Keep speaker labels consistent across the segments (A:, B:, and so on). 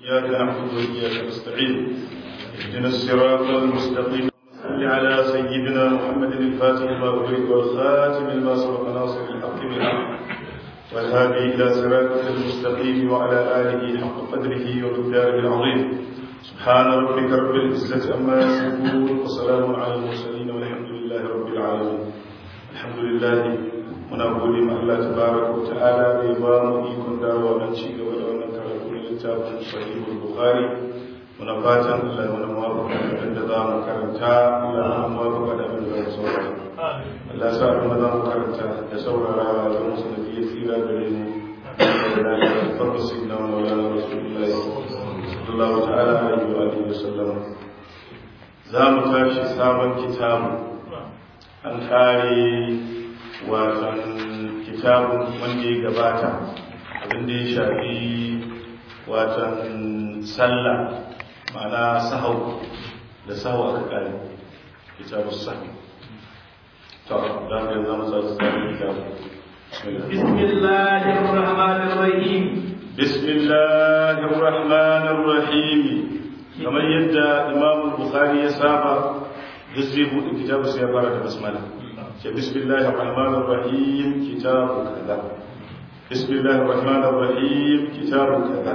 A: إياك نعبد وإياك نستعين اهدنا الصراط المستقيم صل على سيدنا محمد الفاتح لما أغلق والخاتم لما سبق ناصر الحق بالحق والهادي إلى صراطك المستقيم وعلى آله حق قدره ومقداره العظيم سبحان ربك رب العزة عما يصفون وسلام على المرسلين والحمد لله رب العالمين الحمد لله muna gode ma Allah tabaraka wa ta'ala da ya ba mu ikon dawowa nan ci gaba da wannan karatu na littafin sahihul bukhari muna fatan Allah ya mana muwafaqa da abin da za mu karanta Allah ya mana muwafaqa da abin da za mu saurara Allah sa abin da za mu karanta da saurarawa da musu da biye tsira gare mu da ya farko sinna wa maulana rasulullahi sallallahu ta'ala alaihi wa alihi wa sallam za mu tashi sabon kitabu an kare watan kitabun wanda ya gabata abinda ya shafi watan sallah ma'ana sahau da sahau aka kare kitabun sahau to da ka zama sa su sami kitabu
B: bismillahir rahmanir rahim
A: bismillahir rahmanir rahim kamar yadda imam bukhari ya saba duk zai buɗe kitabu sai ya fara da basmala بسم الله الرحمن الرحيم كتاب كذا بسم الله الرحمن الرحيم كتاب كذا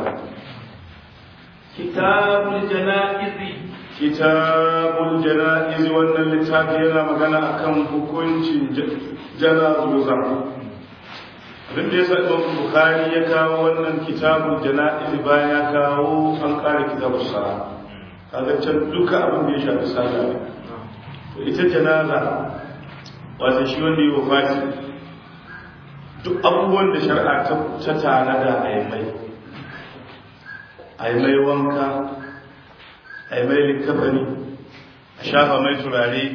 B: كتاب الجنائز
A: كتاب الجنائز وان اللتاب yana magana akan hukuncin jana'iza abin da yasa Imam Bukhari ya kawo wannan kitabul jana'iz bayan ya kawo an kare kitabus sala kaga can duka abin da ya shafi sallah ne ita janaza wata shi wanda yi wafati duk abubuwan da shari'a ta tanada a yi mai a yi mai wanka a yi mai likafani a shafa mai turare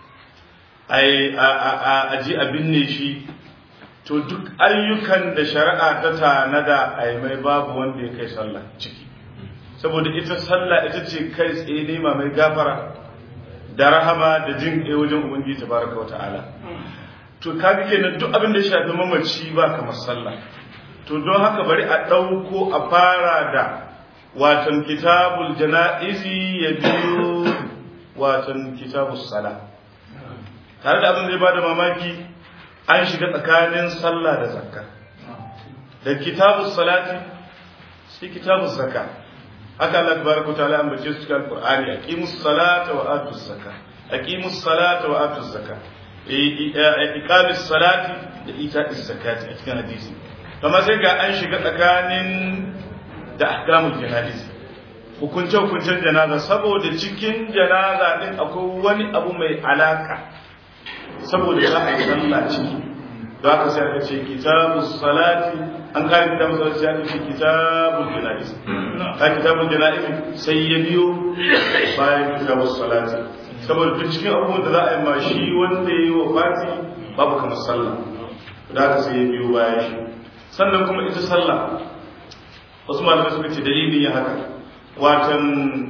A: a ji a binne shi to duk ayyukan da shari'a ta tanada a yi mai babu wanda ya kai sallah ciki saboda ita sallah ita ce kai tsaye nema mai gafara da rahama da jin ɗaya wajen ubangiji tabaraka wa ta'ala to kaga kenan duk abin da ya shafi mamaci ba kamar sallah to don haka bari a ɗauko a fara da watan kitabul jana'izi ya biyo watan kitabus sala tare da abin da ya bada mamaki an shiga tsakanin sallah da zakka da kitabus salati sai kitabus zakka haka Allah tabaraka wa ta'ala ambace su cikin Al-Qur'ani aqimus salata wa atuz zakka aqimus salata wa atuz zakka iqamis salati da ita'is zakati a cikin hadisi kuma sai ga an shiga tsakanin da ahkamul jana'iz hukunce hukuncen janaza saboda cikin janaza din akwai wani abu mai alaka saboda za a yi sallah ciki da aka sai aka ce kitabus salati an kare kitabun salati sai aka ce kitabul jana'iz ka kitabul jana'iz sai ya biyo bayan kitabus salati saboda duk cikin abubuwan da za a yi ma shi wanda ya yi wa fati babu kamar sallah da aka sai ya biyo bayan shi sannan kuma ita sallah wasu malamai suka ce dalilin ya haka watan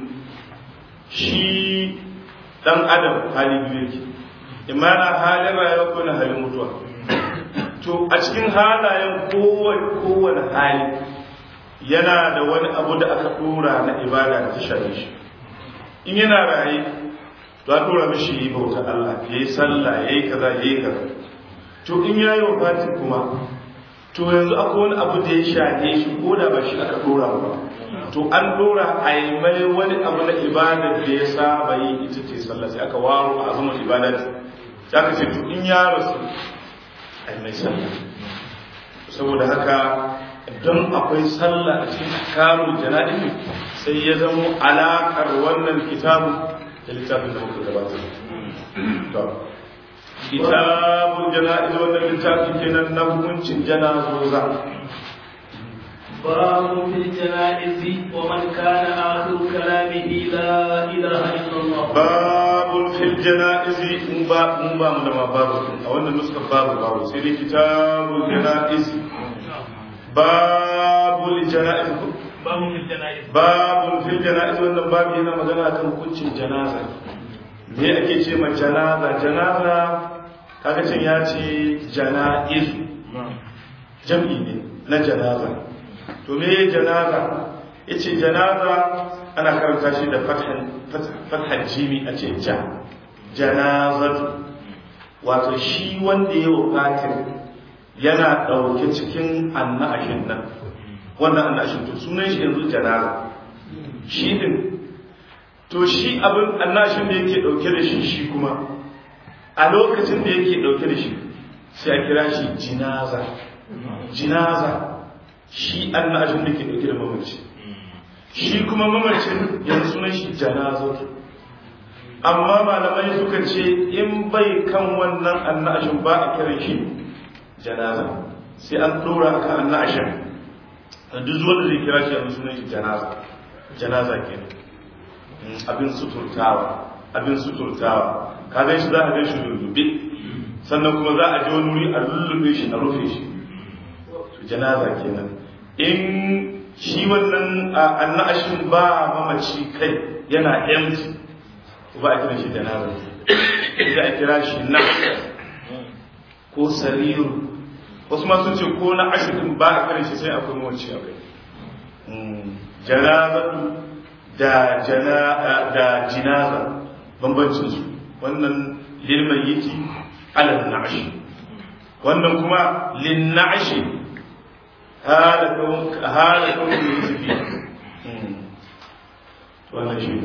A: shi dan adam hali biyu yake imana halin rayuwa ko na halin mutuwa to a cikin halayen kowane hali yana da wani abu da aka dora na ibada da ta shafe shi in yana raye to a dora mishi yi bauta Allah ya yi sallah ya yi kaza ya yi kaza to in ya yi wafati kuma to yanzu akwai wani abu da ya shafe shi ko da ba shi aka dora ba to an dora a yi mai wani abu na ibada da ya saba yi ita ce sallah sai aka waro a azumin ibada sai aka ce to in ya rasu ai mai sallah saboda haka don akwai sallah a cikin kamun jana'izi sai ya zamo alaƙar wannan kitabu da littafin da muka gabatar to kitabun jana'izi wannan littafin kenan na hukuncin janazoza
B: باب في الجنائز ومن كان آخر كلامه لا إله إلا الله
A: باب في الجنائز مبا مبا مدما باب أو أن نسخة باب باب سيدي كتاب الجنائز باب الجنائز
B: باب في الجنائز
A: باب في الجنائز wannan babu yana magana kan hukuncin janaza me ake ce ma janaza janaza kaga can ya ce janaiz jam'i ne na janaza to me janaza yace janaza ana karanta shi da fathan jimi a ce ja janazatu wato shi wanda ya wafatin yana ɗauke cikin annashin nan wannan annashin to sunan shi yanzu janaza shi din to shi abin annashin da yake ɗauke da shi shi kuma a lokacin da yake ɗauke da shi sai a kira shi jinaza jinaza shi annashin da ke ɗauke da mamaci shi kuma mamacin yanzu sunan shi janazatu amma malamai suka ce in bai kan wannan annashin ba a kiran shi janaza sai an dora aka annashin duk zuwa da zai kira shi yanzu sunan shi janaza janaza kenan abin suturtawa abin suturtawa ka gan shi za a gan shi lullube sannan kuma za a je wani wuri a lullube shi a rufe shi janaza kenan in shi wannan annashin ba mamaci kai yana empty ba a kira shi janaza sai a kira shi na ko sariru wasu ma sun ce ko na ashirin ba a kira shi sai akwai mawaci a kai janazatu da da jinaza bambancin su wannan lilman yiki alal na'ashi wannan kuma lin na'ashi hala kawun hala kawun yusufi wannan shi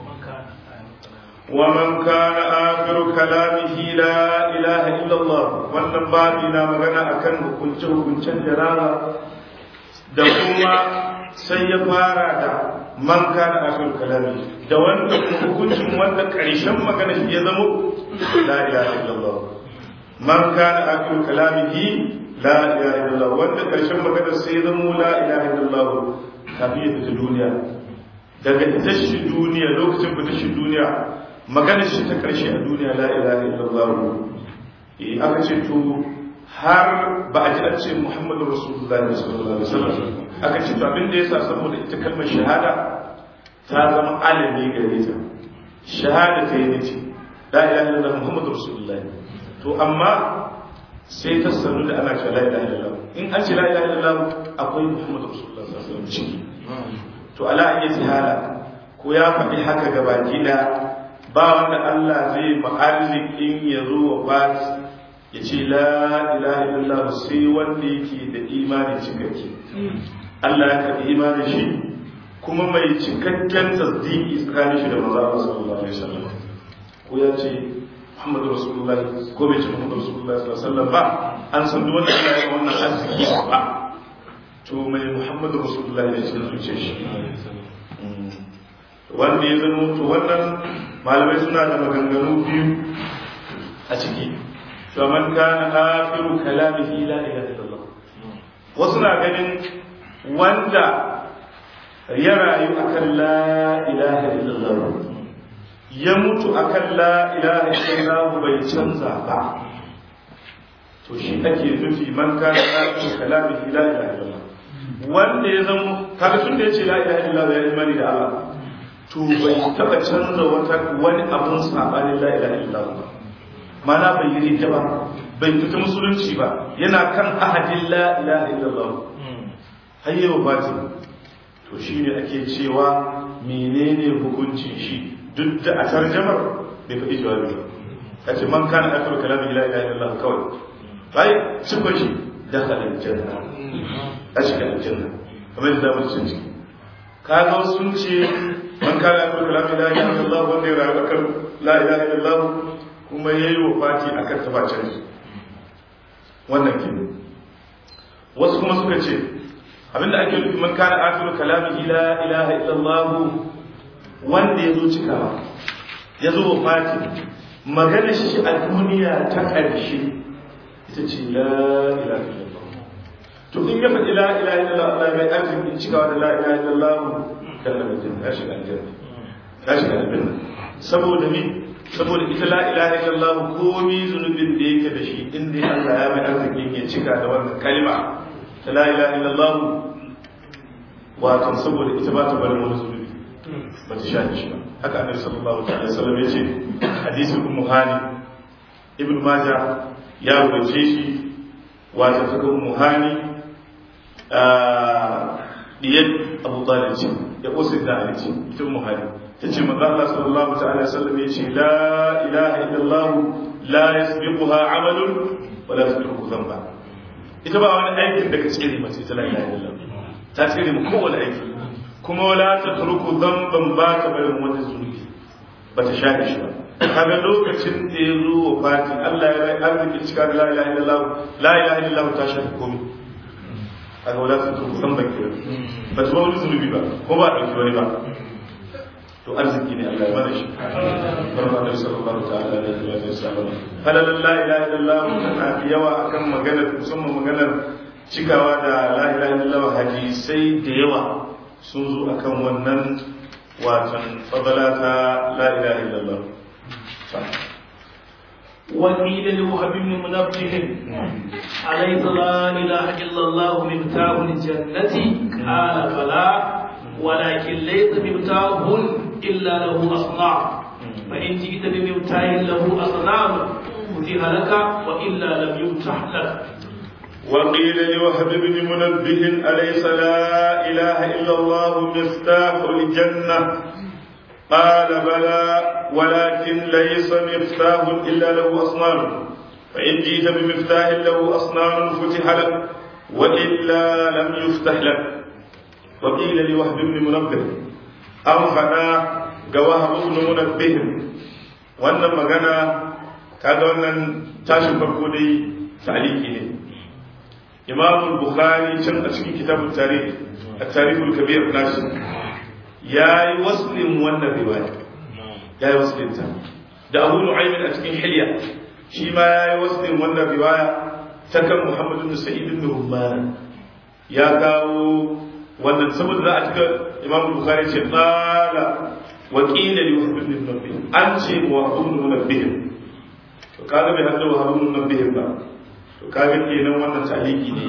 A: ومن كان آخر كلامه لا إله إلا الله wannan babi na magana akan hukunce hukuncen jarara da kuma sai ya fara da man kana akhir kalami da wanda hukuncin wanda karshen magana ya zamo la ilaha illallah man kana akhir kalamihi la ilaha illallah wanda karshen magana sai ya zamo la ilaha illallah kafin ya duniya daga ita shi duniya lokacin fita shi duniya maganar shi ta karshe a duniya la ilaha illallah eh aka ce to har ba a ji an ce muhammadu rasulullahi sallallahu alaihi wasallam aka ce to abin da yasa saboda ita kalmar shahada ta zama alami gare ta shahada ta yi ce la ilaha illallah muhammadu rasulullahi to amma sai ta sanu da ana cewa la ilaha illallah in an ce la ilaha illallah akwai muhammadu rasulullahi sallallahu alaihi wasallam ciki to ala ayyati hala ko ya faɗi haka gabaki da ba wanda Allah zai ma'arzikin ya zo wa fati ya ce la ilaha illallah sai wanda yake da imani cikakke Allah ya karɓi imanin shi kuma mai cikakken tasdiki tsakanin shi da manzo sallallahu alaihi wasallam ko ya ce Muhammadu Rasulullah ko bai ce Muhammadu Rasulullah sallallahu alaihi wasallam ba an san duk wanda Allah ya wannan arziki ba to mai Muhammadu Rasulullah ne cikin zuciyar shi wanda ya zama to wannan malamai suna da maganganu biyu a ciki to man kana akhiru kalamihi la ilaha illallah wasu na ganin wanda ya rayu akan la ilaha illallah ya mutu akan la ilaha illallah bai canza ba to shi ake nufi man kana akhiru kalamihi la ilaha illallah wanda ya zama kaga tun da yace la ilaha illallah ya imani da Allah to bai taba canza wata wani abun sabanin la ilaha illallah mana bai yi rita ba bai fita musulunci ba yana kan ahadin la ilaha illallah har yau batin to shine ake cewa menene hukuncin shi duk da a tarjamar bai faɗi jawabi ba kace man kana akhiru kalami la ilaha illallah kawai bai cikon shi dakhala aljanna a shiga aljanna kamar yadda zamu cin ciki kaga sun ce man kana akhiru kalami la ilaha illallah wanda ya rayu akan la ilaha illallah kuma yayi wafati akan tabacin wannan ke wasu kuma suka ce abinda ake nufi man kana akhiru kalamihi la ilaha illallah wanda yazo cikawa yazo wafati magana shi a duniya ta ƙarshe ita ce la ilaha illallah to in ya faɗi la ilaha illallah Allah mai arzikin cikawa da la ilaha illallah kan da mutum ya shiga aljanna ya shiga aljanna saboda me saboda ita la ilaha illallah komi zunubin da yake da shi inda Allah ya mai arzikin ya cika da wannan kalma ta la ilaha illallah wato saboda ita ba ta bari wani zunubi ba ta shafi shi ba haka annabi sallallahu alaihi wasallam ya ce hadisin ummu hani ibn majah ya rubuce shi wato ta ummu hani diyar abu talib ce ya usul da ali ce ita muhari ta ce manzo Allah sallallahu ta'ala sallam ya ce la ilaha illallah la yasbiquha amalun wa la yasbiqu dhanba ita ba wani aikin da ka tsere mace ta la ilaha illallah ta tsere mu kowane aiki kuma wala ta turku dhanban ba ta barin wani zunubi ba ta shafe shi ba kaga lokacin da ya zo wa fati Allah ya bai arziki cika da la ilaha illallah la ilaha illallah ta shafe komai kaga wala ta turku dhanban ke ba ta wani zunubi ba ko ba ɗauki wani ba to arziki ne Allah ya mana shi barka da sallallahu ta'ala alaihi wa sallam halalan la ilaha illallah tana fi yawa akan maganar musamman maganar cikawa da la ilaha illallah hadisai da yawa sun zo akan wannan watan fadala ta la ilaha illallah
B: وقيل لوهب بن منبه أليس لا إله إلا الله مفتاح الجنة قال فلا ولكن ليس مفتاح إلا له أصنام فإن جئت بمفتاح له أصنام فتح لك وإلا لم يفتح لك
A: وقيل لوهب بن منبه أليس لا إله إلا الله مفتاح الجنة قال بلى ولكن ليس مفتاح إلا له أصنام فإن جئت بمفتاح له أصنام فتح لك وإلا لم يفتح لك وقيل لوهب بن منبه أو فدا جواه بن منبه wannan magana kaga wannan tashin farko dai taliki ne imam bukhari can a cikin kitabun tarikh at-tarikhul kabir nashi yayi waslin wannan riwaya yayi waslin ta da abu nu'aym a cikin hilya shi ma yayi waslin wannan riwaya ta kan muhammad ibn sa'id ibn rumman ya kawo wannan saboda za a cika imam bukhari ce qala wa qila li wahb ibn munabbih an ce wa ibn munabbih to kaga bai hadda wa ibn munabbih ba to kaga kenan wannan taliki ne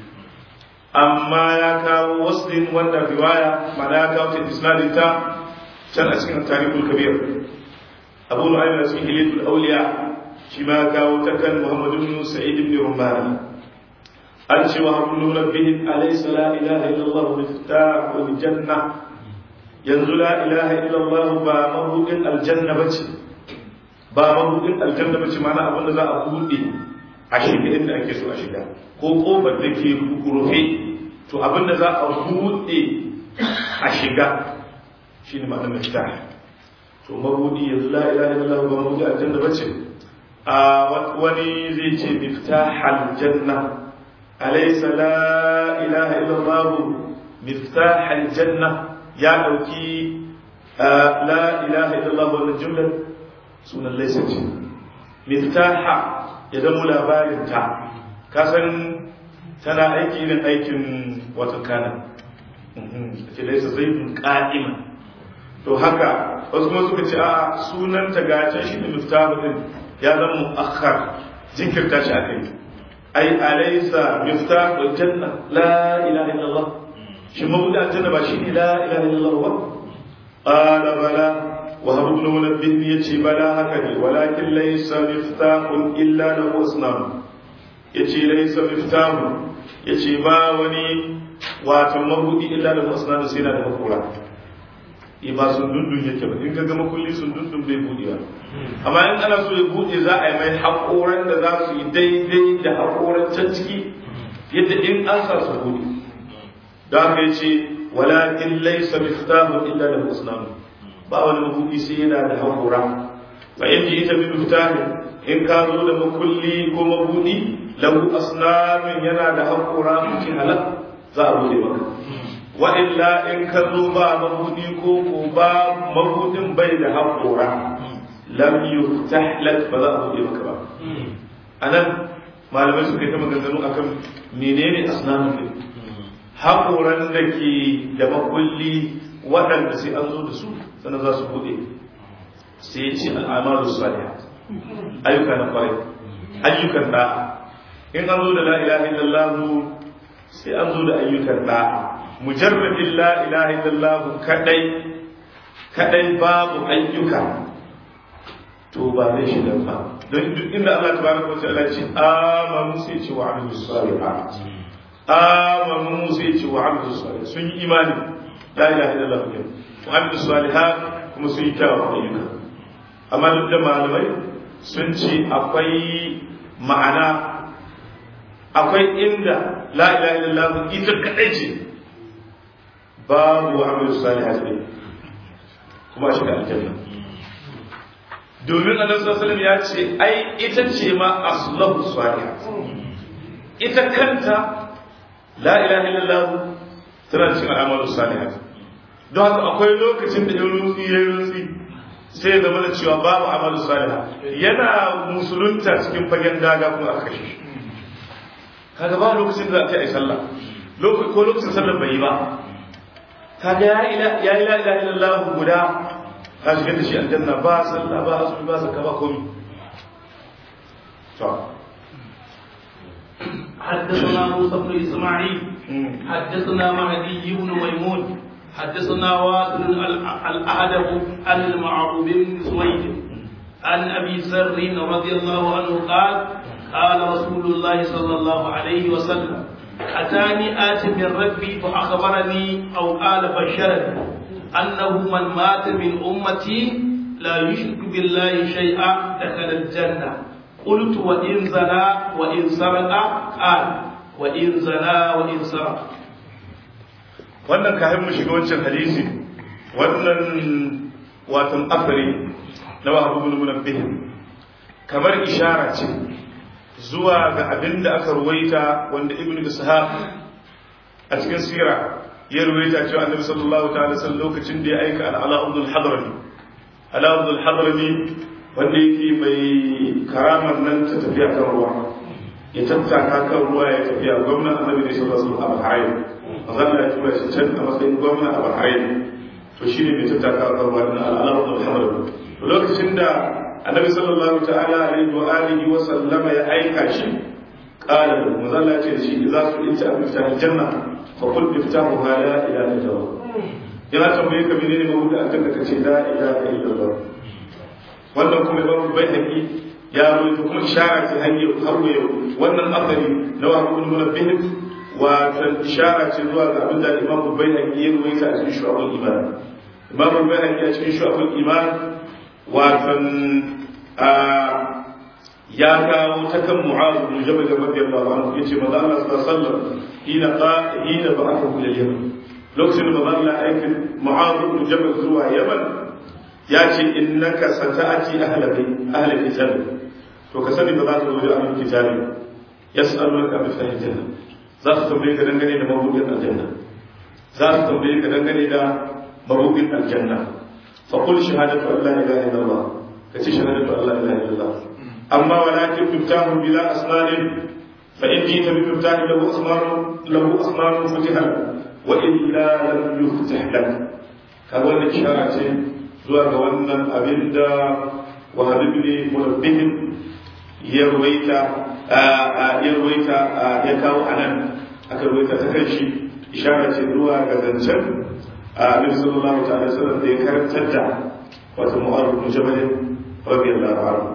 A: amma ya kawo waslin wannan riwaya mana ya kawo ta isnadin ta can a cikin tarihul kabir abu nu'aym a cikin hilatul awliya shi ma ya kawo ta kan muhammad ibn sa'id ibn rumani an ce wa hamdu rabbihi alaysa la ilaha illallah miftahul janna yanzu la ilaha illallah ba mabudin aljanna bace ba mabudin aljanna bace mana abin da za a bude a shiga inda ake so a shiga ko kofar da ke rufe to abin da za a bude a shiga shine ma'anar miftah to mabudi yanzu la ilaha illallah ba mabudi aljanna bace a wani zai ce miftahal janna أليس لا إله إلا الله مفتاح الجنة يا أوكي آه لا إله إلا الله ولا الجملة سنة ليست مفتاح يدم لا بارنتا كاسن تنا أيكي من أيكي وتكانا ليس زيد قائما to haka wasu kuma suka ce a sunan ta gace shi ne miftahu din ya zama mu'akhkhar jinkirta shi akai أي أليس مفتاح الجنة لا إله إلا الله شو مبدأ الجنة بشيء لا إله إلا الله هو قال بلى وهب بن منبه يتي بلى هكذا ولكن ليس مفتاح إلا له أصنام يتي ليس مفتاح يتي ما وني واتم مبودي إلا له أصنام سينا المقولة ba sun dundun yake ba in ga gama kulli sun dundun bai buɗe ba amma in ana so ya buɗe za a yi mai haƙoran da za su yi daidai da haƙoran can ciki yadda in an sa su buɗe da haka ya ce walakin laisa miftahu illa da musnam ba wani mabuɗi sai yana da haƙora fa in ji ita bi miftahi in ka zo da makulli ko mabuɗi lahu asnamin yana da haƙora mutum halak za a buɗe maka wa illa in ka zo ba mabudi ko ko ba mabudin bai da haƙora lam yuftah lak ba za a buɗe maka ba anan malamai suka yi ta maganganu akan menene asnamun din haƙoran da ke da makulli waɗanda sai an zo da su sannan za su buɗe sai ya ce al'amalu salih ayyuka na kwarai ayyukan da'a in an zo da la ilaha illallah sai an zo da ayyukan da'a mujarradin la ilaha illallah kadai kadai babu ayyuka to ba zai shiga ba don duk inda Allah tabaraka wa ta'ala ce amanu sai ce wa amilu salihat amanu sai ce wa amilu salihat sun yi imani la ilaha illallah ke wa amilu salihat kuma su yi kyawawan ayyuka amma duk da malamai sun ce akwai ma'ana akwai inda la ilaha illallah ita kadai ce babu amilu salihat ne kuma shi da aljanna domin annabi sallallahu alaihi ya ce ai ita ce ma aslahu salihat ita kanta la ilaha illallah tana cikin al'amalu salihat don haka akwai lokacin da in rutsi ya rutsi sai ya zama da cewa babu amalu salihat yana musulunta cikin fagen daga kuma aka kashe shi kaga ba lokacin da aka yi sallah ko lokacin sallar bai yi ba kaga ya ila ya ila ila illallah guda ka shiga da shi aljanna ba sallah ba azumi ba zakka ba komai to
B: حدثنا موسى بن اسماعيل حدثنا مهدي بن ميمون حدثنا واصل الاهدب عن المعروف بن سويد عن ابي سر رضي الله عنه قال قال رسول الله صلى الله عليه وسلم اتاني ات من ربي فاخبرني او قال بشرني انه من مات من امتي لا يشرك بالله شيئا دخل الجنه قلت وإن زنا وإن سرق قال وإن زنا وإن سرق
A: wannan kafin mu shiga wancan hadisi wannan watan afari na wahabu bin munabbih kamar ishara ce zuwa ga abin da aka ruwaita wanda ibnu ishaq a cikin sira ya ruwaita cewa annabi sallallahu ta'ala sallallahu lokacin da ya aika al-ala abdul hadrami ala abdul hadrami wanda yake mai karamar nan ta tafiya kan ruwa ya tattaka kan ruwa ya tafiya gwamnan annabi ne sallallahu alaihi wasallam a Bahrain manzon ya tura shi can a matsayin gwamna a Bahrain to shine mai tattaka kan ruwa din al-Alam al-Hamd to lokacin da annabi sallallahu ta'ala alaihi wa alihi wa sallama ya aika shi qala manzon ya ce shi idza su inta amta aljanna fa qul iftahu la ilaha illallah yana tambaye ka menene mabuda akan da kace la ilaha illallah wannan kuma imam bayhaqi ya rawaito kuma ishara ce hanyar har yau wannan asali na wa ibn munabbih wa tan ishara ce zuwa ga abin da imam bayhaqi ya rawaita a cikin shu'abul iman imam bayhaqi a cikin shu'abul iman wa tan ya kawo ta kan mu'az bin jabal radiyallahu anhu yace manzo Allah sallallahu alaihi wasallam ina qa ina ba'athu ila yaman lokacin da manzo Allah aikin mu'az bin jabal zuwa yaman ya ce innaka sata'ati ahla bai ahla kitab to ka sani ba za ka zo da ahlul kitab yas'alunaka bi sahih janna za su tambaye ka dangane da mabudin aljanna za su tambaye ka dangane da mabudin aljanna fa qul shahadatu an la ilaha illallah ka ce shahadatu an la ilaha illallah amma walakin tuftahu bila asnanin fa in jita bi tuftahi lahu asmanu lahu asmanu futiha wa illa lam yuftah lak ka wannan ishara ce zuwa ga wannan abin da wahabi ne mulabbihin ya ruwaita ya ruwaita ya kawo a nan aka ruwaita ta kan shi ishara ce zuwa ga zancen abin sallallahu ta'ala sallam da ya karantar da wata mu'arruf bin jabal radiyallahu anhu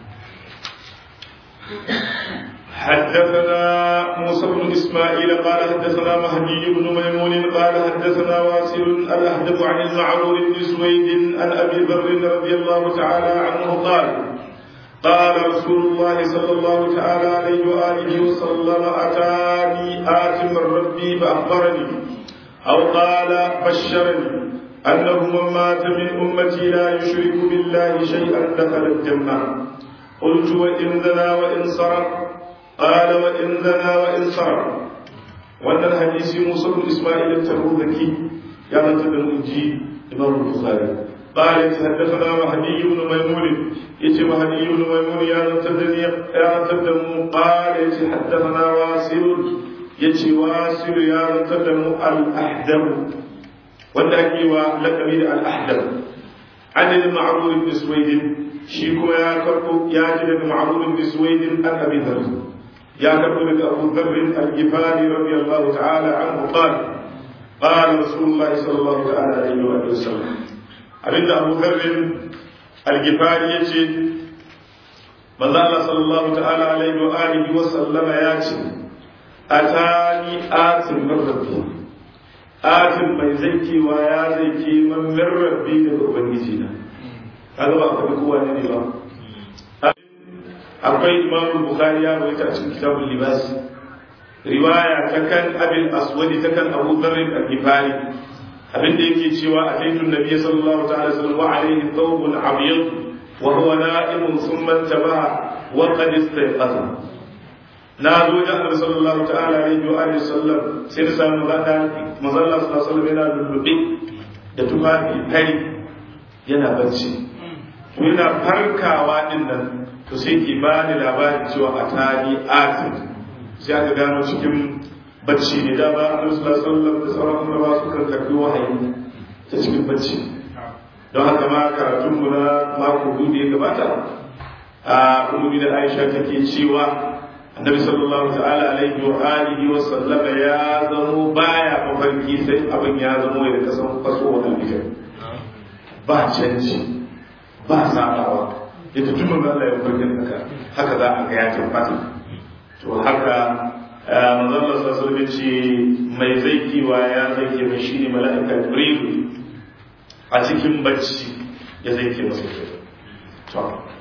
A: حدثنا موسى بن اسماعيل قال حدثنا مهدي بن ميمون قال حدثنا واسل الاهدب عن المعرور بن سويد عن ابي ذر رضي الله تعالى عنه قال قال رسول الله صلى الله تعالى عليه واله وسلم اتاني ات من ربي فاخبرني او قال بشرني انه من مات من امتي لا يشرك بالله شيئا دخل الجنه قلت وان زنا وان سرق قال وإن زنا وإن سرق وأن الحديث موسى بن إسماعيل التبوذكي يا من تدنجي إمام البخاري قال حدثنا مهدي بن ميمون يتي مهدي بن ميمون يا من تدني يا من تدمو قال يتي حدثنا واسل يتي واسل يا من تدمو الأحدم والدعي ولقبي الأحدم عن المعروف بن سويد شيكو يا كركو يا جد معروف بن سويد عن أبي ذر يا كتب أبو ذر الجفاري رضي الله تعالى عنه قال قال رسول الله صلى الله تعالى عليه وآله وسلم أبن أبو ذر الجفاري يجي من الله صلى الله تعالى عليه وآله وسلم ياتي أتاني آت من ربي atin mai zaikewa ya zaike man min rabbi daga ubangiji na kaga ba akwai kowa ne ba akwai imam bukhari ya rawaita a cikin kitabul libas riwaya ta kan abil aswadi ta kan abu dharr al-ghifari abinda yake cewa ataitu nabiy sallallahu ta'ala sallam wa alayhi thawbun abyad wa huwa na'imun thumma tabaha wa qad istayqaza na zo da annabi sallallahu ta'ala alaihi wa alihi sallam sai da samu gada manzo Allah sallallahu alaihi wasallam yana lullube da tufafi fari yana bacci to yana farkawa din nan to sai ki bani labarin cewa a tani atin sai aka gano cikin bacci ne da ba annabi sallallahu alaihi wasallam da sauran annabawa suka karbi wahayi ta cikin bacci don haka ma karatun mu na mako biyu da ya gabata a ummi da Aisha take cewa annabi sallallahu ta'ala alaihi wa alihi wa sallama ya zamo baya mafarki sai abin ya zamo ya kasan faso wa albijar ba canji ba sabawa yadda tun manzo Allah ya farkin haka haka za a ga ya tabbata to haka manzo Allah sallallahu alaihi ce mai zaikiwa ya zaike mai shine mala'ika Jibril a cikin bacci ya zaike masa to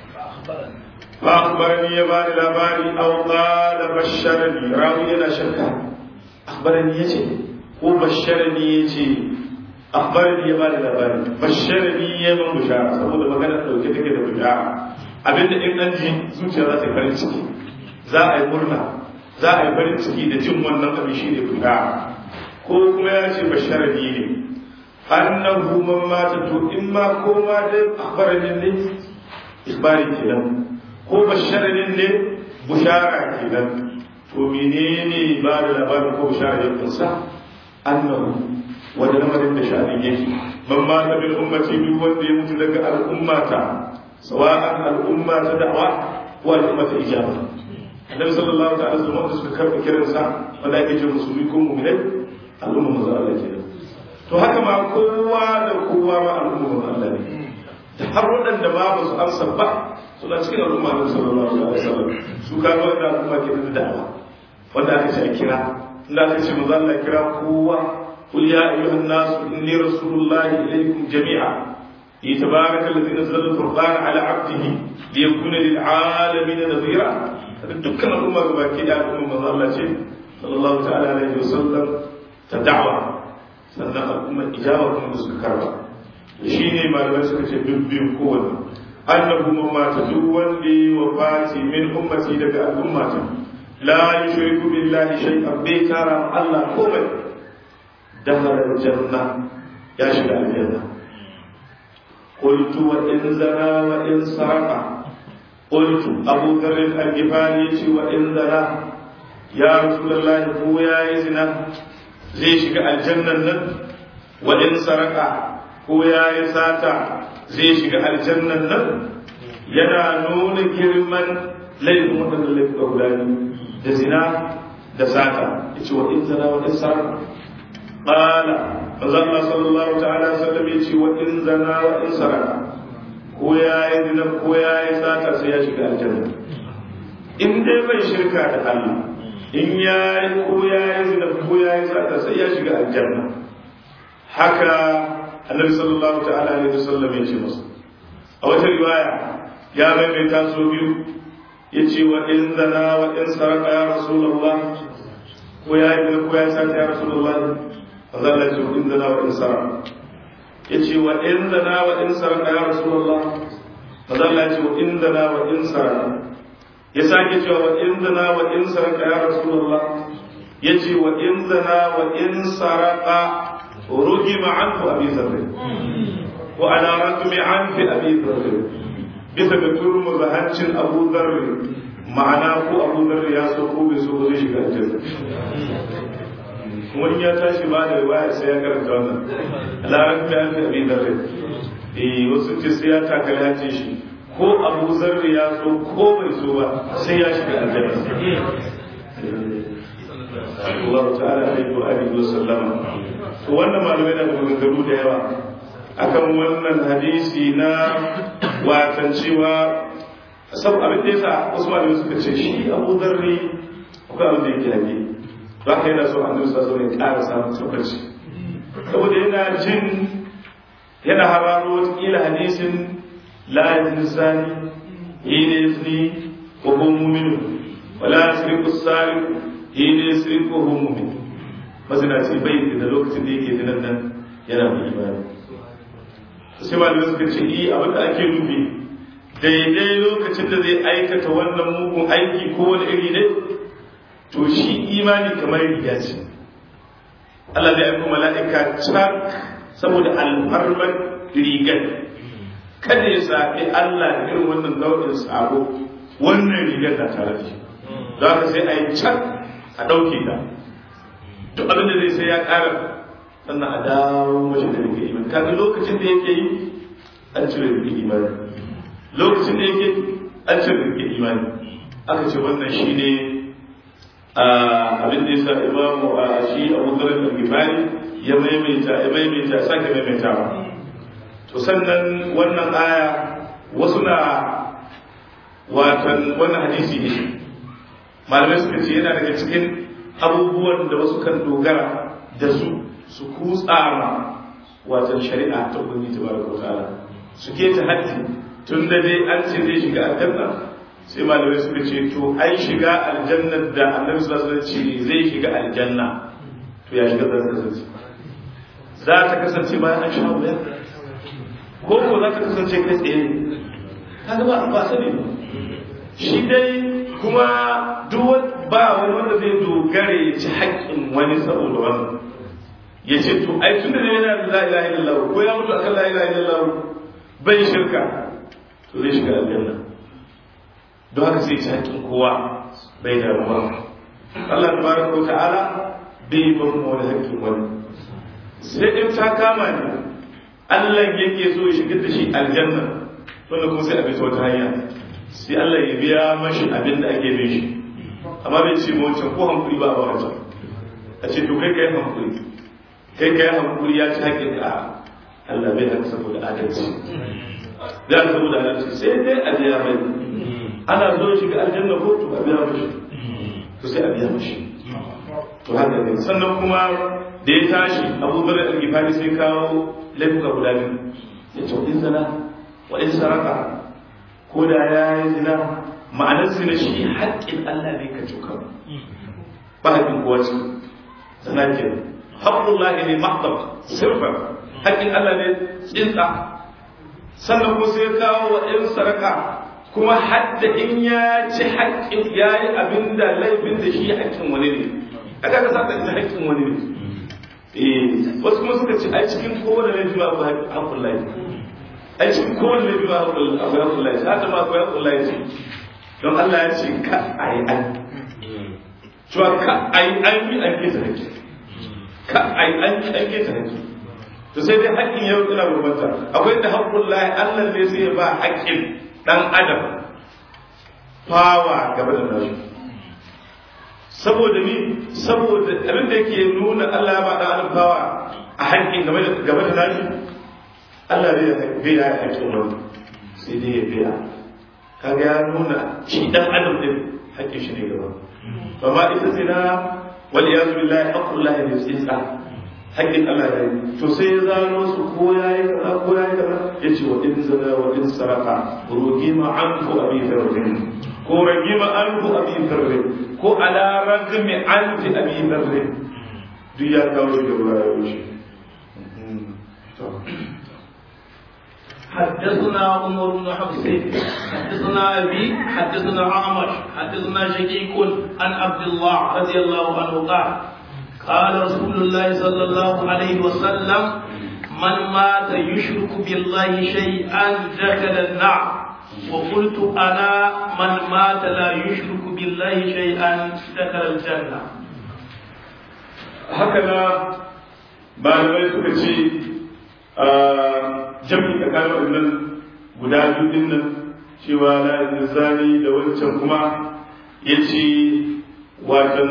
A: فأخبرني يا بني لباري أو قال بشرني راوي أنا شكا أخبرني يجي هو بشرني يجي أخبرني يا بني لباري بشرني يا من بشارة سبب ما كانت لو كده كده بشارة abin da in an ji zuciya za ta farin ciki za a yi murna za a yi farin ciki da jin wannan abin shi ne fita ko kuma ya ce basharani ne annahu man mata to in ma ko ma dai akhbarani ne ikbari kenan ko basharin ne bushara kenan to menene ba da labarin ko bushara ya kunsa annahu wanda lamarin da sha'anin yake man ma ta bil ummati duk wanda ya mutu daga al'ummata sawa'an al'umma ta da'wa ko al'umma ta ijaba annabi sallallahu ta'ala alaihi wasallam suka karɓi kiransa wanda ake ce musulmi ko mu'minai al'umma manzo Allah kenan to haka ma kowa da kowa ma al'umma manzo Allah ne da har waɗanda ma ba su amsa ba suna cikin al'umma na sallallahu alaihi wasallam su ka ga wanda al'umma ke da da'awa wanda aka ce a kira inda aka ce manzo Allah kira kowa qul ya ayyuhan nas inni rasulullahi ilaykum jami'a يتبارك الذي نزل الفرقان على عبده ليكون للعالمين نذيرا dukkan al'umma ga baki da al'umma manzo Allah ce sallallahu ta'ala alaihi wasallam ta da'wa sannan al'umma ijaba kuma da suka karba shine malamai suka ce dubbin kowanne annahu man mata duk wanda yi wa fati min ummati daga al'ummata la yushriku billahi shay'an bai kara Allah komai dakhala aljanna ya shiga aljanna قلت وإن زنا وإن سرق قلت أبو ذر الغفاري وإن زنا يا رسول الله هو يا زنا زي شيغا الجنة وإن سرق هو يا ساتا زي شيغا الجنة yana nuna girman laifin waɗanda laifin guda da zina da sata ya ce wa in zana wa in sarrafa ƙala manzo Allah sallallahu ta'ala sallam yace wa in zana wa in saraka ko ya yi zina ko ya yi sata sai ya shiga aljanna in dai bai shirka da Allah in ya yi ko ya yi zina ko ya yi sata sai ya shiga aljanna haka annabi sallallahu ta'ala alaihi wasallam ya ce masa a wata riwaya ya maimaita so biyu ya ce wa in zana wa in saraka ya rasulullah ko ya yi zina ko ya yi sata ya rasulullah فظل إن ذنا وإن سرق يجي وإن ذنا وإن سرق يا رسول الله فظل وإن ذنا وإن سرق يساك وإن ذنا وإن سرق يا رسول الله يجي وإن ذنا وإن سرق رجم عنه أبي ذر وعلى رقم عنف أبي ذر bisa ga turmu zahancin abu zarri ma'ana ko abu zarri ya so ko bai so zai shiga aljanna wani ya tashi ba da riwaya sai ya karanta wannan larabci an fi abin da rai eh wasu ce sai ya takali hancin shi ko abu zarri ya so ko bai so ba sai ya shiga aljanna Allah ta'ala alaihi wa alihi wa sallama to wannan malamai da maganganu da yawa akan wannan hadisi na watan cewa sab abin da yasa wasu malamai suka ce shi abu zarri akwai abin da yake haƙi za ka yana so annabi sallallahu alaihi wasallam ya ƙara samun tabbaci saboda yana jin yana hararo wataƙila hadisin la yazni hina yazni wa huwa mu'min wa la yasriqu sariq hina yasriqu wa huwa mu'min mazinaci bai da lokacin da yake dinan nan yana mai imani sai malamai suka ce yi abin da ake nufi daidai lokacin da zai aikata wannan mugun aiki ko wani iri ne to shi imani kamar riga ce Allah zai aiko mala'ika can saboda alfarmar rigar kada ya saɓi Allah da irin wannan nau'in sabo wannan rigar da tare da shi za ka sai a yi can a ɗauke ta duk abin da zai sai ya ƙara sannan a dawo mashi da rike imani kaga lokacin da yake yi an cire rike imani lokacin da yake an cire rike imani aka ce wannan shi ne abin da ya sa imamu a shi abu zarar da gifari ya maimaita ya maimaita sake maimaitawa to sannan wannan aya wasu na watan wannan hadisi ne malamai suka ce yana daga cikin abubuwan da wasu kan dogara da su su kutsa ma watan shari'a ta ubangiji tabaraka wa ta'ala su ke ta haddi tun da dai an ce zai shiga aljanna sai malamai suka ce to ai shiga aljanna da annabi sallallahu alaihi wasallam ce zai shiga aljanna to ya shiga zan kasance za ta kasance bayan an sha wuya ko ko za ta kasance kai tsaye ne kaga ba ba sani ba shi dai kuma duk ba wani wanda zai dogare ya ci haƙƙin wani saboda wannan ya ce to ai tun da ne yana da la ilaha illallah ko ya mutu akan la ilaha illallah bai shirka to zai shiga aljanna don haka sai ci haƙƙin kowa bai da ruwa Allah tabaraka wa ta'ala bai ban mu wani haƙƙin wani sai in ta kama ni Allah yake so ya shigar da shi aljanna wanda kuma sai a bisa wata hanya sai Allah ya biya mashi abin da ake bin shi amma bai ce mu wancan ko hankuri ba a ba wancan a ce to kai kai hankuri kai kai hankuri ya ci haƙƙin ka Allah bai haka saboda adalci da saboda adalci sai dai a biya mai ana so shiga aljanna ko to a biya mashi to sai a biya mashi to haka ne sannan kuma da ya tashi abubuwan al-gifari sai kawo laifuka guda biyu ya ce in zana wa in saraka ko da ya yi zina ma'anar zina shi haƙƙin Allah ne ka cuka ba haƙƙin kowa ce zana ke haƙƙullahi ne mahdab sirfa haƙƙin Allah ne tsinsa sannan ko sai kawo wa in saraka kuma hadda in ya ci haƙƙin ya yi abin da laifin da shi haƙƙin wani ne aka ka sa ta haƙƙin wani ne wasu kuma suka ce ai cikin kowane laifi ba abu haƙƙun laifi ai cikin kowane laifi ba abu haƙƙun laifi hata ma akwai haƙƙun laifi don Allah ya ce ka a yi an cewa ka a yi an yi an keta haƙƙi ka a yi an yi an keta haƙƙi to sai dai haƙƙin yau ina bambanta akwai da haƙƙun laifi Allah ne sai ya ba haƙƙin ɗan adam fawa gaba da nashi saboda ni saboda abin da yake nuna Allah ba da alfawa a haƙƙin game da game da nashi Allah bai bai ya haƙƙin wani sai dai ya biya kaga ya nuna shi dan adam din haƙƙin shi ne gaba amma ita zina wal iyaz billahi aqullahi bi tsitsa haƙƙin Allah ne to sai ya zano su ko yayi kaza ko yayi kaza yace wa in zina wa in saraka rugima anhu abi farjin ko ragima anhu abi farjin ko ala ragmi anti abi farjin duk ya kawo shi da ruwa shi
B: حدثنا عمر بن حفص حدثنا ابي حدثنا عامر حدثنا شقيق عن عبد الله رضي الله عنه قال قال رسول الله صلى الله عليه وسلم من مات يشرك بالله شيئا دخل النار وقلت انا من مات لا يشرك بالله شيئا دخل الجنه
A: هكذا malamai suka ce jami tsakanin wannan guda biyu din nan cewa la zani da wancan kuma ya ce watan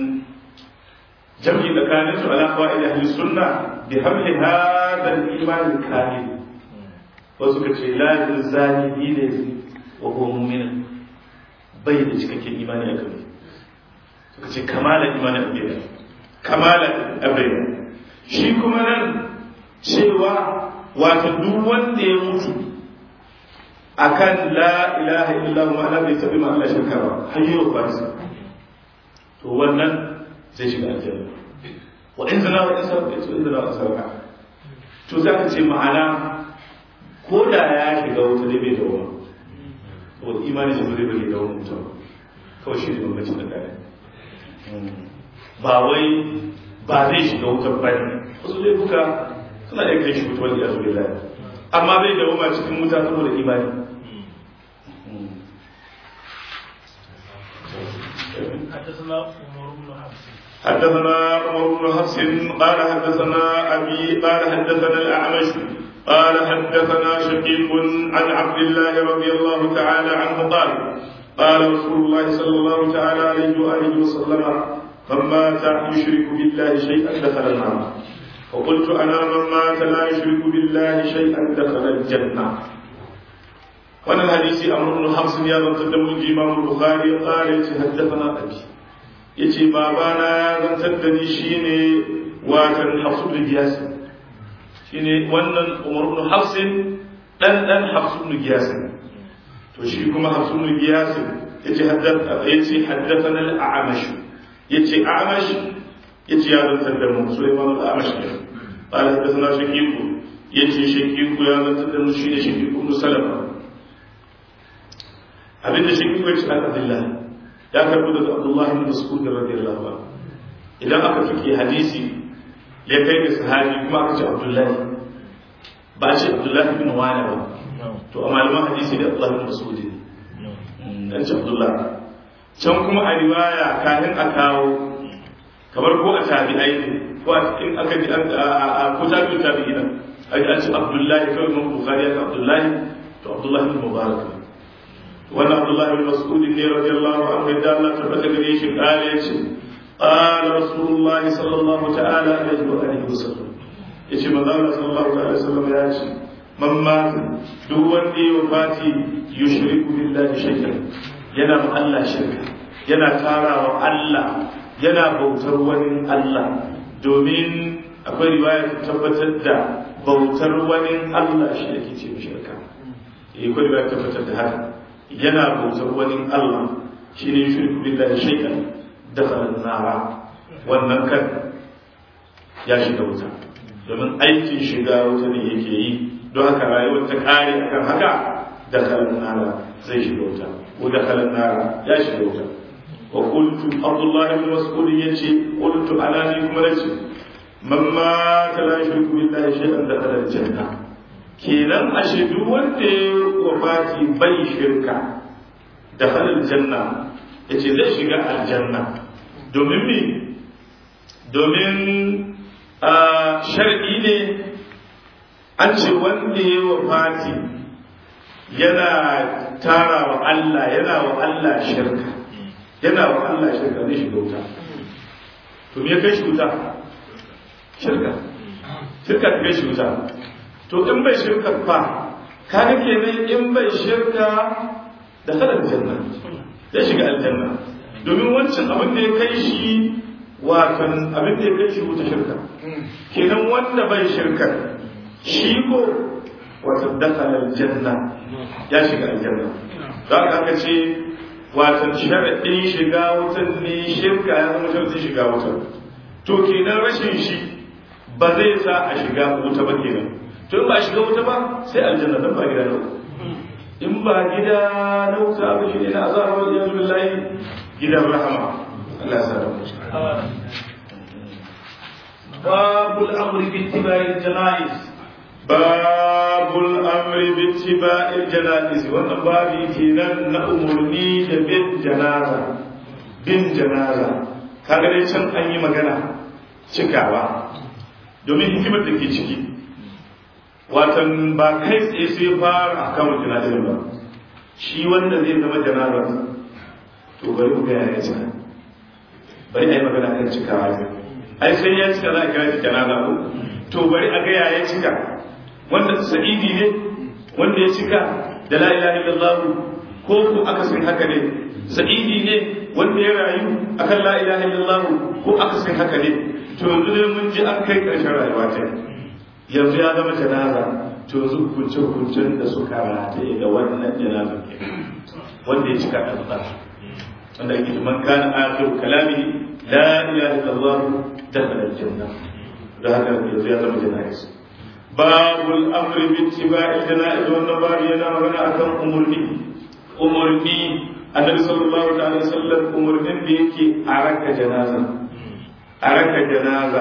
A: jami tsakanin su ala qawaid ahli sunna bi hamli hadha al-iman kamil wasu ka ce la zani bi ne wa huwa mu'min bai da cikakken imani a kan suka ce kamalan imani a kan kamalan abin shi kuma nan cewa wata duk wanda ya mutu akan la ilaha illallah ma'ana bai tabi ma Allah shirka ba har yau ba to wannan zai shiga aljanna wa in zana wa in sarka to in zana wa sarka to za ka ce ma'ana ko da ya shiga wuta dai bai da wani to imani da zai bai da wani mutum kawai shi ne bambancin da kare ba wai ba zai shiga wutar ba ne wasu laifuka suna iya kai shi wuta wani ya zuwa lai amma zai dawo ma cikin wuta saboda imani
B: حدثنا عمر بن حفص
A: حدثنا عمر بن حفص قال حدثنا ابي قال حدثنا الاعمش قال حدثنا شقيق عن عبد الله رضي الله تعالى عنه قال قال رسول الله صلى الله تعالى عليه واله وسلم من مات يشرك بالله شيئا دخل النار فقلت انا من مات لا يشرك بالله شيئا دخل الجنه وانا الحديث امر بن حفص يا من قدم الامام البخاري قال حدثنا ابي yace babana ya zantar da ni shine watan hafsu da giyasi shine wannan umar ibn hafsin dan dan hafsu ibn giyasi to shi kuma hafsu ibn giyasi yace haddatha yace haddathana al-a'mash yace a'mash yace ya zantar da mu sulaiman al-a'mash قال حدثنا شقيق yace shaqiqu ya zantar da mu shine shaqiq ibn salama abinda shaqiqu yace Abdullah ya karbo daga Abdullah ibn Mas'ud radiyallahu anhu idan aka fike hadisi ya kai ga sahabi kuma aka ce Abdullah ba ce Abdullah ibn Wani ba to a malaman hadisi da Abdullah ibn Mas'ud ne dan ce Abdullah can kuma a riwaya kafin a kawo kamar ko a tabi'ai ne ko a cikin aka ji a ko tabi'u tabi'ina a ji an ce Abdullah kawai mun Bukhari ya Abdullah to Abdullah ibn Mubarak ne wannan Abdullah bin Mas'ud ne radiyallahu anhu da Allah tabbata gare shi kare yace qala Rasulullah sallallahu ta'ala alaihi wa alihi wasallam yace manzo Allah sallallahu ta'ala wasallam ya ce man mata duk wanda ya wafati yushriku billahi shay'an yana ma Allah shirka yana tarawa Allah yana bautar wani Allah domin akwai riwaya ta tabbatar da bautar wani Allah shi yake ce shirka eh akwai riwaya ta tabbatar da haka yana bautar wani Allah shi ne shirku billahi shay'an dakhala nara wannan kan ya shiga wuta domin aikin shiga wuta ne yake yi don haka rayuwar ta kare akan haka dakhala nara zai shiga wuta ko dakhala nara ya shiga wuta wa qultu abdullah ibn mas'ud yace qultu ana ni kuma nace man ma la yushriku billahi shay'an dakhala al-janna kenan ashe duk wanda ya wafati bai shirka da halin janna ya ce zai shiga aljanna domin me domin a shar'i ne an ce wanda ya wafati yana tara wa Allah yana wa Allah shirka yana wa Allah shirka zai shiga wuta to me ya kai shi wuta shirka shirka ta kai shi wuta to in bai shirka fa kaga kenan in bai shirka da sanar janna ya shiga aljanna domin wancan abin da ya kai shi watan abin da ya kai shi wuta shirka kenan wanda bai shirka shi ko watan dakhala aljanna ya shiga aljanna za ka aka ce watan sharaɗin shiga wutan ne shirka ya zama sharaɗin shiga wutan to kenan rashin shi ba zai sa a shiga wuta ba kenan to in ba shiga wuta ba sai aljanna dan ba gida na wuta in ba gida na wuta ba shi ne na azaba wa yanzu billahi gidan rahama Allah ya sa da mu
B: babul amri bi ittiba'i janaiz
A: babul amri bi ittiba'il janaiz wannan babi kenan na umurni da bin janaza bin janaza kaga dai can an yi magana cikawa domin hikimar da ke ciki watan ba kai tsaye sai fara a kan janazar ba shi wanda zai zama janazar to bari mu gaya ya cika bari a yi magana kan cikawa ne ai sai ya cika za a kira shi janaza ko to bari a gaya ya cika wanda sa'idi ne wanda ya cika da la ilaha illallah ko ko akasin haka ne sa'idi ne wanda ya rayu akan la ilaha illallah ko akasin haka ne to yanzu dai mun ji an kai ƙarshen rayuwa ta yanzu ya zama janaza to yanzu hukunce hukuncen da suka rataye da wannan janazar ke wanda ya cika ɗan wanda ake man kana akhiru kalami la ilaha illallah dakhala aljanna da haka yanzu ya zama janaza babul amri bi ittiba'i janaiz wannan babu yana magana akan umurni umurni annabi sallallahu alaihi wasallam umurnin da yake a raka janaza a raka janaza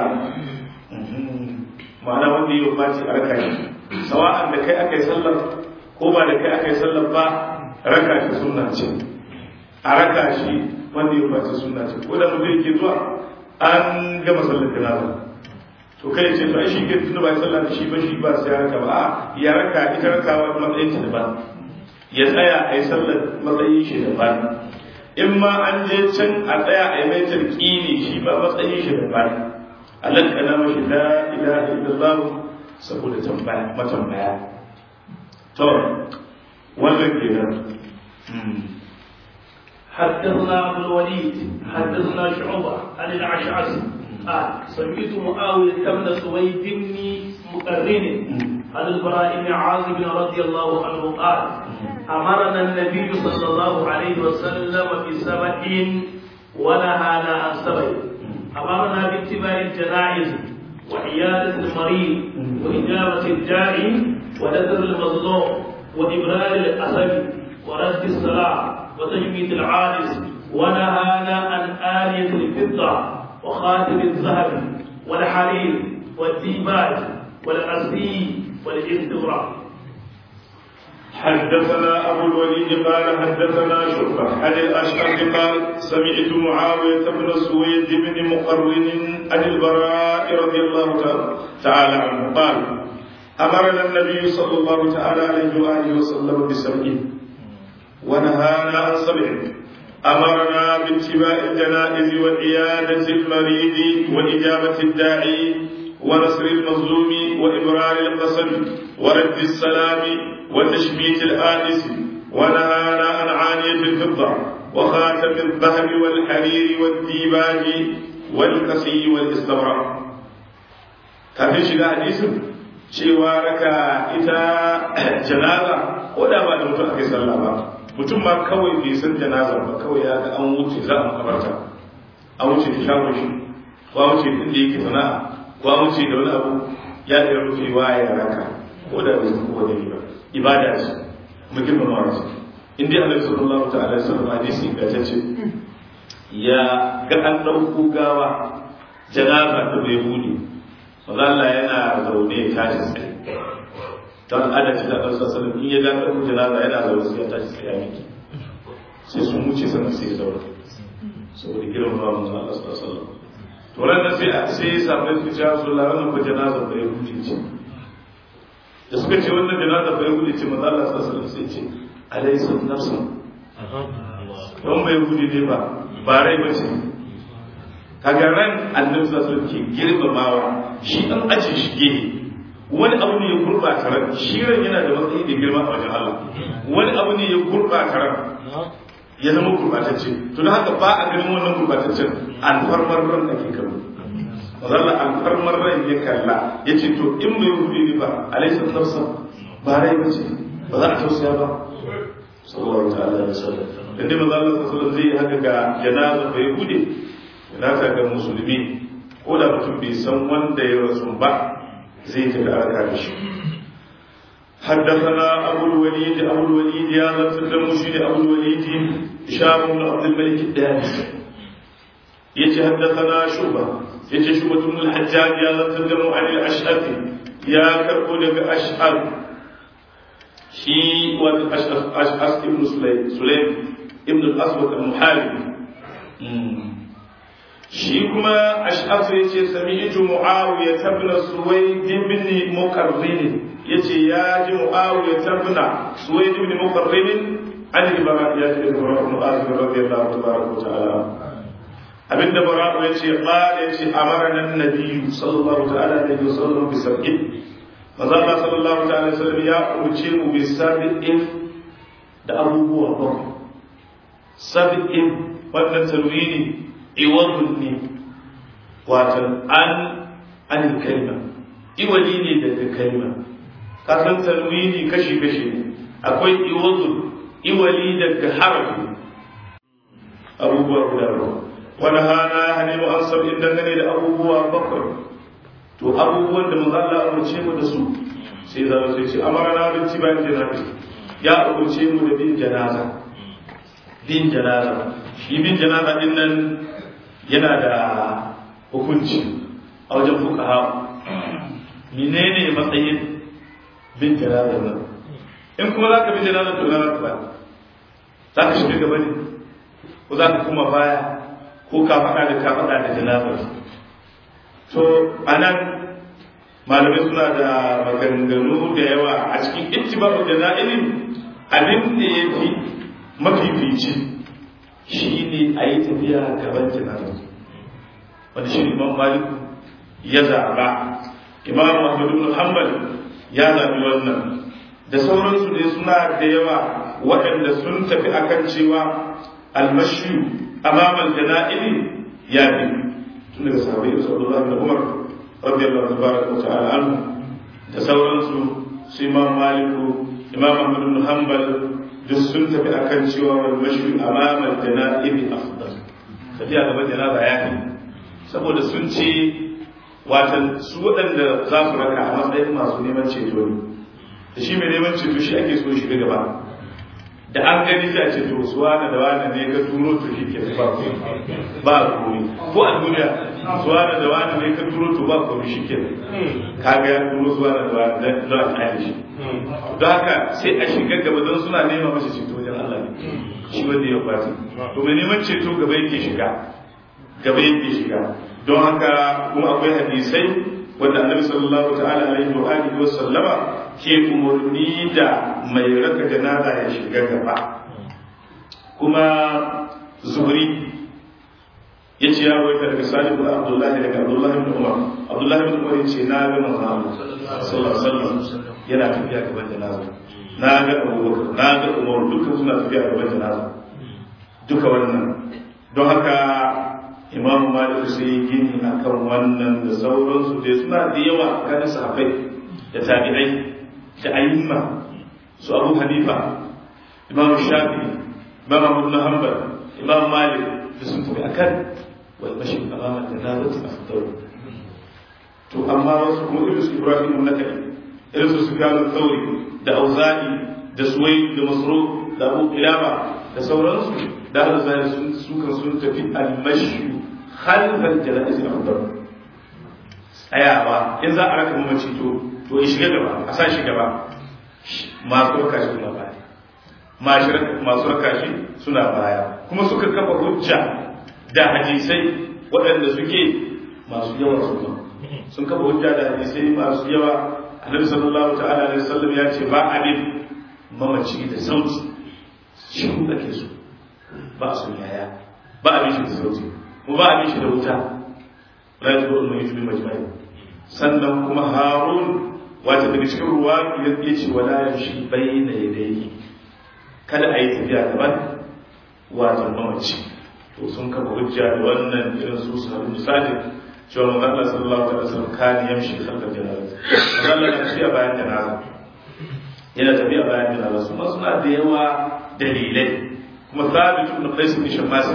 A: ma'ana wanda ya faci a raka shi sawa'an da kai aka yi sallar ko ba da kai aka yi sallar ba raka shi sunna ce a raka shi wanda ya faci sunna ce ko da mutum yake zuwa an gama sallar janaza to kai ce to ai shi ke tunda ba sallah da shi ba shi ba sai ya raka ba a ya raka ita rakawa matsayin ta daban ya tsaya a yi sallar matsayin shi daban in ma an je can a tsaya a yi mai tarkini shi ba matsayin shi daban alan kana mashi la ilaha illallah saboda tambaya matambaya to wannan kenan
B: حدثنا عبد الوليد حدثنا شعبة عن الأشعث قال سمعت معاوية بن سويد بن مقرن عن البراء بن عازب رضي الله عنه قال أمرنا النبي صلى الله عليه وسلم بسبع ونهانا عن سبع أمرنا باتباع الجنائز وعيادة المريض وإجابة الداعي ونذر المظلوم وإبرار الأسد ورد الصلاة وتجميد العارس ونهانا عن آلية الفضة وخاتم الذهب والحرير والديباج والأسي والاستغراق
A: حدثنا أبو الوليد قال حدثنا شعبة عن الأشعث قال سمعت معاوية بن سويد بن مقرن عن البراء رضي الله تعالى عنه قال أمرنا النبي صلى الله تعالى عليه وآله وسلم بسبع ونهانا عن سبع أمرنا باتباع الجنائز وعيادة المريض وإجابة الداعي ونصر المظلوم وإبرار القسم ورد السلام وتشميت الآنس ونهانا عن عانية الفضة وخاتم الذهب والحرير والديباج والكسي والاستبرق kafin shiga hadisin cewa raka ita janaza ko da ba da mutum aka yi sallah ba mutum ma kawai bai san janaza ba kawai ya ga an wuce za a makabarta an wuce da shagon shi ko an wuce inda yake sana'a ko an wuce da wani abu ya iya rufewa ya raka ko da bai san ko da ba ibada ce mu girmama wasu in dai Allah sallallahu ta'ala alaihi wasallam hadisi ga ta ce ya ga an dauko gawa janaza ta bai bude Allah yana zaune ya tashi tsaye don adalci da ɗansa sanin in ya ga ɗauko janaza yana zaune sai ya tashi tsaye a miki sai sun wuce sannan sai ya zaune saboda girmama manzo Allah sallallahu alaihi wasallam to ran da sai sai ya samu su ci Rasulullah wannan ko janaza bai bude ce da suka ce wannan janaza bai bude ce manzo Allah sallallahu alaihi wasallam sai ce alaysa nafsun don bai bude ne ba ba rai ba ce kaga ran annabi sallallahu alaihi wasallam ke girmamawa shi an aje shi gehe wani abu ne ya gurbata ran shi ran yana da matsayi da girma a wajen Allah wani abu ne ya gurbata ran ya zama gurbatacce to da haka ba a ganin wannan gurbataccen alfarmar ran da ke kallo mazalla alfarmar ran ya kalla ya ce to in bai hudu ne ba alaisa nafsa ba rai ba ce ba za a tausaya ba sallallahu ta'ala alaihi wasallam dan dai manzo Allah sallallahu zai haka ga janaza bai hude janaza ga musulmi ko da mutum bai san wanda ya rasu ba zai tafi arka da shi حدثنا أبو الوليد أبو الوليد يا لفظ المشير أبو الوليد هشام بن عبد الملك الداني يجي حدثنا شعبة يجي شعبة بن الحجاج يا لفظ عن الأشعث يا كربون أشعث شي والأشعث أشعث ابن سليم سليم ابن الأسود المحارب shi kuma ash'af ya ce sami'tu muawiya ibn suwayd ibn muqarrin yace ya ji muawiya ibn suwayd ibn muqarrin an al-bara ya ce bara ibn azib radiyallahu tabaraka ta'ala abinda bara ya ce qala ya ce amarna an-nabi sallallahu ta'ala alaihi wasallam bi sab'in manzo Allah sallallahu ta'ala alaihi wasallam ya umarce mu bi sab'in da abubuwa bakwai sab'in wannan talwini iwadun ne watan an anil kalma iwali ne daga kalma kasan tanwini kashi kashi ne akwai iwazul iwali daga harafi abubuwa guda bakwai wani hana ya hane mu an sab'in dangane da abubuwa bakwai to abubuwan da manzo Allah umarce mu da su sai za su ce amara na bin tiban janaza ya umarce mu da bin janaza bin janaza shi bin janaza din nan yana da hukunci a wajen fuqaha menene matsayin bin janaza nan in kuma za ka bin janaza to na ba za ka shiga gaba ne ko za ka kuma baya ko ka faɗa da ka faɗa da janazar to anan malamai suna da maganganu da yawa a cikin ittiba'u jana'ilin abin da ya fi mafifici shi ne a yi tafiya gaban janazar wanda shi imam malik ya zaɓa imam ahmad ibn hanbal ya zaɓi wannan da sauransu ne suna da yawa waɗanda sun tafi akan cewa almashi amama jana'ili ya fi tun daga sahabai da sallallahu da umar radiyallahu tabaraka wa ta'ala anhu da sauransu su imam maliku imam ahmad ibn hanbal duk sun tafi akan cewa wal mashi amama jana'ili afdal tafiya gaban janaza ya fi saboda sun ce watan su waɗanda za su raka a matsayin masu neman ceto ne da shi mai neman ceto shi ake so shi gaba da an gani sai a ce to su wani da wani ne ka turo to shi ke ba ku ba ku ko a duniya su wani da wani ne ka turo to ba ku shi ke ka ga ya turo su wani da wani da a kyale shi don haka sai a shiga gaba don suna nema masa ceto wajen Allah ne shi wanda ya kwati to mai neman ceto gaba yake shiga gaba yake shiga don haka kuma akwai hadisai wanda annabi sallallahu ta'ala alaihi wa alihi wa sallama ke umarni da mai raka janaza ya shiga gaba kuma zuhri ya ce ya waita daga salihu da abdullahi daga abdullahi bin umar abdullahi bin umar ya ce na ga manzo sallallahu alaihi wasallam yana tafiya gaban janaza na ga abubakar na ga umar dukkan suna tafiya gaban janaza duka wannan don haka imam malik sai gini akan wannan da sauransu dai suna da yawa kan sahabbai da tabi'ai da ayyuma su abu hanifa imam shafi imam abu na hanbal imam malik da sun tafi akan wal mashi amama da nazati afdal to amma wasu kuma irin su ibrahim nakai irin su sufyan thawri da auza'i da suwai da masruq da abu qilaba da sauransu da arzani sun sukan sun tafi al-mashi khalfal janaiz afdal tsayawa in za a raka mamaci to to ya shiga gaba a sa shi gaba masu raka shi suna baya masu raka shi suna baya kuma suka kafa hujja da hadisai waɗanda suke masu yawa su sun kafa hujja da hadisai masu yawa annabi sallallahu ta'ala alaihi wasallam ya ce ba abin mamaci da sauti shi ake so ba su yaya ba abin shi da sauti kuma ba abin shi da wuta la yajbu an yujbi majma'i sannan kuma harun wata daga cikin ruwa ya ce wala yamshi bayna yadayhi kada a yi tafiya gaban wato mamaci to sun kafa hujja da wannan irin su su haɗu misali cewa manzo Allah sallallahu alaihi wasallam kan yamshi khalfa janaza manzo Allah na tafiya bayan janaza yana tafiya bayan janaza su ma suna da yawa dalilai kuma sabit ibn qais ibn shammas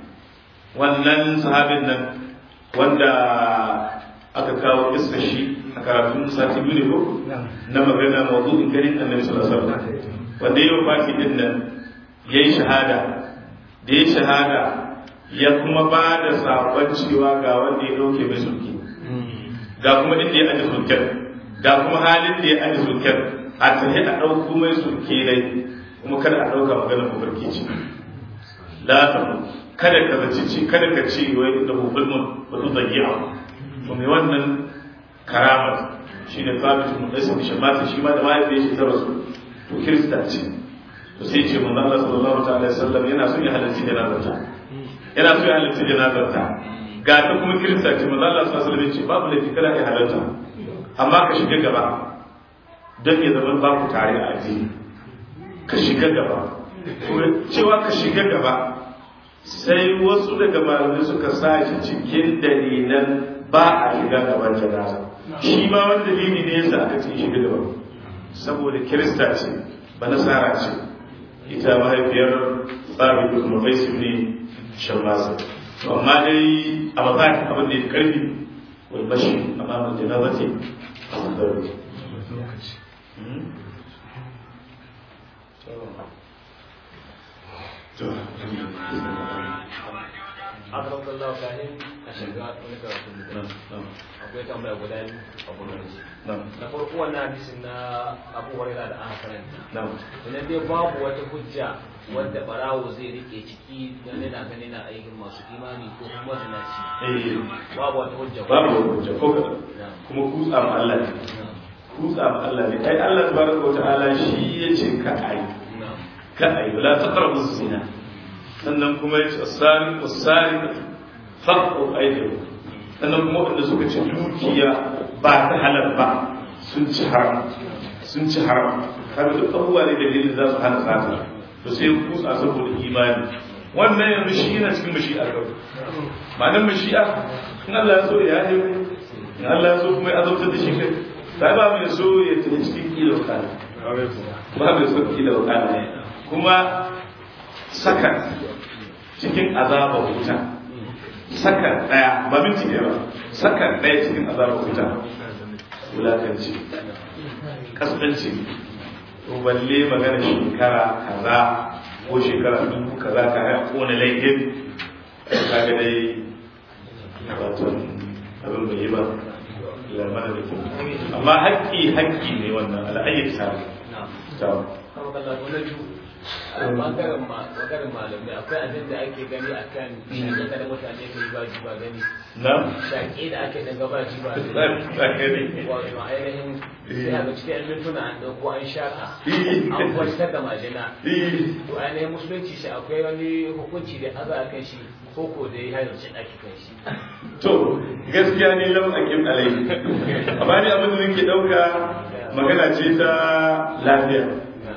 A: wannan sahabin nan wanda aka kawo iska shi a karatun sati biyu ne ko na magana mawdu'in ganin annabi sallallahu alaihi wasallam wanda ya wafaki din nan yayi shahada da ya shahada ya kuma ba da sakon cewa ga wanda ya dauke mai sulki ga kuma inda ya aje sulken ga kuma halin da ya aje sulken a tafi a ɗauko mai sulke dai kuma kada a ɗauka maganar mafarki ce la ta kada ka zaci ce kada ka ce wai da hufin mun ba su zagi a to mai wannan karamar shi ne sabit mun dai sun shi mata shi ma da mahaifiyar shi ta rasu to kirista ce to sai ce manzo Allah sallallahu alaihi wasallam yana son ya halarci janazarta yana son ya halarci janazarta ga ta kuma kirista ce manzo Allah sallallahu alaihi wasallam ce babu laifi kada ka halarta amma ka shiga gaba don ya zama ba ku tare a addini ka shiga gaba cewa ka shiga gaba sai wasu daga malamai suka sa shi cikin dalilan ba a shiga gaban janaza shi ma wani dalili ne yasa aka ce shiga gaban saboda kirista ce ba nasara ce ita mahaifiyar tsabi da kuma faisu ne shan masa amma dai a mazaki abin da ya karfi wal bashi amma mai janaza ce a mazarwa
C: akan kallahu kahin a shiga wani karatu akwai tambaya guda biyu a gwamnati na farko wannan hadisin na abu hurairah da aka karanta idan dai babu wata hujja wanda barawo zai rike ciki dan yana ganin na aikin masu imani ko kuma zinaci babu wata hujja
A: babu hujja ko kuma kutsa ma Allah ne kutsa ma Allah ne ai Allah tabaraka wa ta'ala shi yace ka ai ka ai la taqrabu zina sannan kuma ya ce asari asari faqqu aydikum sannan kuma wanda suka ci dukiya ba ta halal ba sun ci haram sun ci haram kaga duk abubuwa ne dalilin za su hana sata to sai kusa saboda imani wannan yanzu shi yana cikin mashi'a kawai ma'anar mashi'a in Allah ya so ya yi in Allah ya so kuma ya azabtar da shi kai sai ba mai so ya tafi cikin kilo kana ba mai so kilo kana kuma sakan cikin azabar wuta sakan daya ba minti ɗaya ba sakan daya cikin azabar wuta wulakanci kasance to balle magana shekara kaza ko shekara dubu kaza ka haya kone laifin ka ga dai wato abin bai yi ba lamar da ke amma haƙƙi haƙƙi ne wannan al'ayyar sa
C: bangaren bangaren malamai akwai abin da ake gani a kan shaƙe da mutane ka yi ba ji ba gani
A: na
C: shaƙe da ake daga ba ji ba gani wato ainihin sai a ga cikin yan mintuna an ɗauko an shaƙa an kwacitar da majina to ainihin musulunci shi akwai wani hukunci da aza a kan shi ko ko da ya halarci ɗaki kan shi
A: to gaskiya ne lam akim alai amma ni abin da nake ɗauka magana ce ta lafiya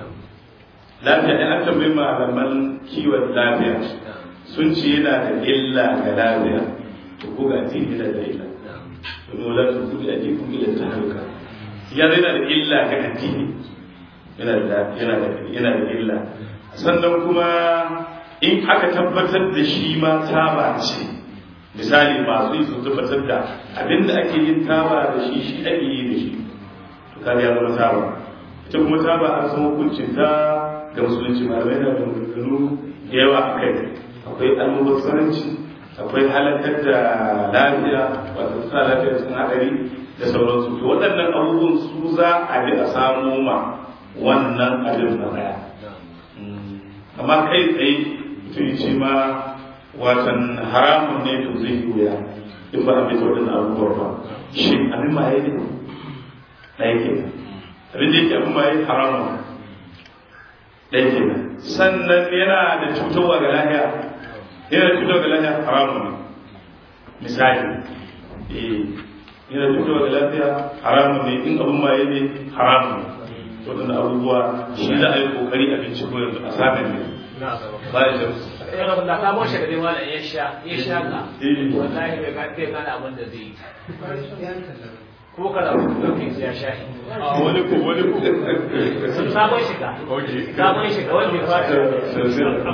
A: lafiya ne an tambayi malaman kiwon lafiya sun ce yana da illa ga lafiya to ko ga addini yana da illa domin wala su kudi ake kun illa ta halka ya yana da illa ga addini yana da yana da yana da illa sannan kuma in aka tabbatar da shi ma taba ce misali masu yi sun tabbatar da abinda ake yin taba da shi shi ake yi da shi to kaga ya zama taba ita kuma taba an san hukuncin ta ga musulunci malamai na da maganganu da yawa a kai akwai almubazzaranci akwai halakar da lafiya wato sa lafiya sun hadari da sauransu to waɗannan abubuwan su za a bi a samo ma wannan abin na daya amma kai tsaye mutum ce ma watan haramun ne to zai yi wuya in ba a bi waɗannan abubuwa ba shi abin ma ya yi ne ɗaya kenan abin da yake abin ma ya yi haramun ɗaya kenan sannan yana da cutarwa ga lahiya yana da cutarwa ga lahiya haramun ne misali eh yana da cutarwa ga lafiya haramun ne in abin maye ne haramun ne waɗanda abubuwa shi za a yi kokari a binciko yanzu a samun ne ba ya shan
C: da ka moshe da wala ya sha ya sha ka wallahi bai ka bai kana abin da zai yi kuma kada ku dauke ya sha
A: wani ko wani ko
C: sabon shiga sabon shiga wanda ya fara